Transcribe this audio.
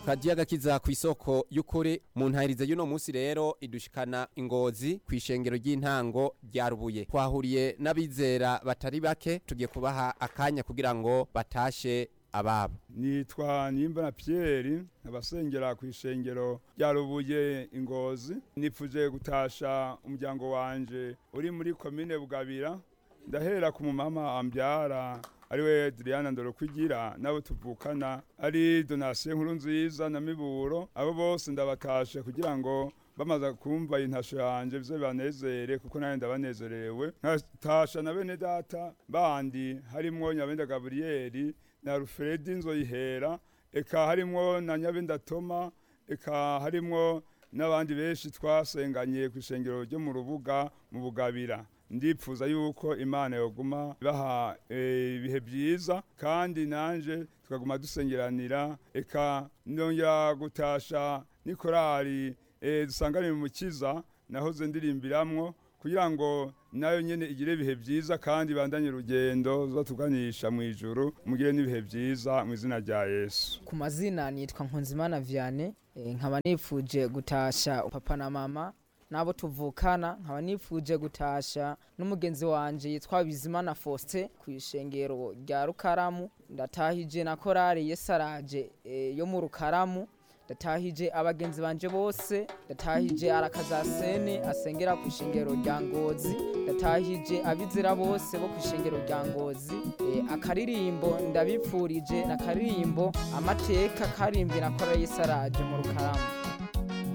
radiyo agakiza ku isoko y'ukuri mu ntahiriza y'uno munsi rero idushikana ingozi ku ishengero ry'intango rya rubuye twahuriye n'abizera batari bake tugiye kubaha akanya kugira ngo batashe ababo nitwa nimbona Pierre abasengera ku ishengero rya rubuye ingozi nipfuje gutasha umuryango wanje uri muri komine bugabira ndahera ku mumama ambyara ariwe Adriana Ndorokwigira nabo tuvukana ari donation nkuru nziza na miburo abo bose ndabatashe kugira ngo bamaze kumva intasho yanje bize banezere kuko nawe ndabanezerewe nkatasha na bene data bandi harimwo Nyabenda Gabriel na Alfred Nzoyihera eka harimwo na Nyabenda Toma eka harimwo n'abandi benshi twasenganye ku ishengero ryo mu rubuga mu bugabira ndipfuza yuko imana yoguma baha ibihe byiza kandi nanje tukaguma dusengeranira eka ndongera gutasha n'ikorari dusanganira umukiza nahoze ndirimbiramwo kugira ngo nayo nyene igire ibihe byiza kandi bandanye urugendo zatuganisha mu ijuru mugire n'ibihe byiza mu izina rya Yesu ku mazina nitwa Nkunzimana Vianney nkaba nifuje gutasha papa na mama nabo tuvukana nkaba nifuje gutasha n'umugenzi wanje yitwa Bizimana Faustin ku ishengero rya Rukaramu ndatahije na korari Yesaraje e, yo mu Rukaramu ndatahije abagenzi banje bose ndatahije arakazasene asengera ku ishengero rya Ngozi ndatahije abizera bose bo ku ishengero rya Ngozi e, akaririmbo ndabipfurije na karirimbo amateka karimbwe na korari Yesaraje mu Rukaramu